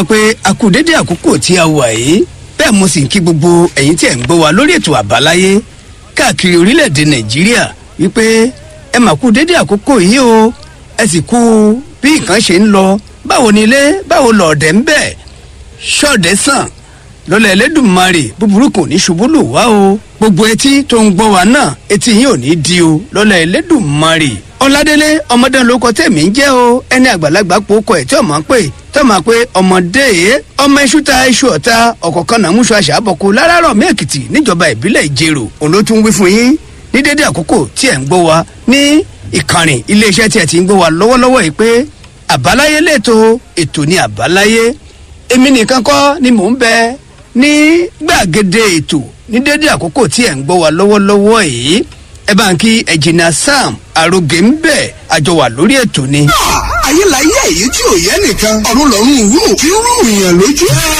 pé a kú dédé àkókò tí a wà yìí bẹ́ẹ̀ mo sì ń kí gbogbo ẹ̀yin tí ẹ̀ ń gbọ́ wa lórí ètò àbáláyé káàkiri orílẹ̀-èdè nàìjíríà wípé ẹ mà kú dédé àkókò yìí o ẹ sì kú bí nǹkan ṣe ń lọ báwo ni ilé báwo lọ̀ọ̀dẹ̀ ń bẹ̀ ṣọ́ọ̀dẹ̀ sàn lọ́lá ẹlẹ́dùnmarè búburú kò ní ṣubú lù wá o gbogbo etí tó ń gbọ́ wa náà etí yín ò ní di o lọ́lá ẹlẹ́dùnmarè ọládélé ọmọdé lóko tèmi ń jẹ́ o ẹni àgbàlagbà pòókọ ẹ̀ tí ọmọ ń pè tí ọmọ pé ọmọdé yìí ọmọ iṣu ta iṣu ọ̀ta ọ̀kọ̀ọ̀kan náà múṣọ àṣàbọ̀kọ láràárọ̀ mẹ́ẹ̀kìtì níjọba ìbílẹ̀ ìjẹrò òun ló tún wí fún yín ní dédé àkókò tí ẹ̀ ń gbọ́ wa ní ìkànnì iléeṣẹ́ tí ẹ̀ ti ń gbọ́ wa lọ́wọ́lọ́wọ́ yìí pé àbáláyé lẹ́tọ̀ ètò ní àbáláyé èmi nìkan kọ́ ni mò ń bẹ ní gbàgede ètò ní dédé àkókò tí ẹ̀ ń gbọ́ wa lọ́wọ́lọ́wọ́ yìí ẹ bá ń kí ẹ̀jìnà sam àrògé ń bẹ̀ àjọ wà lórí ètò ni. ayé la yé èyí tí ò yẹ nìkan ọ̀run lọ́rùn rú kí ń rú ìyàn lójú.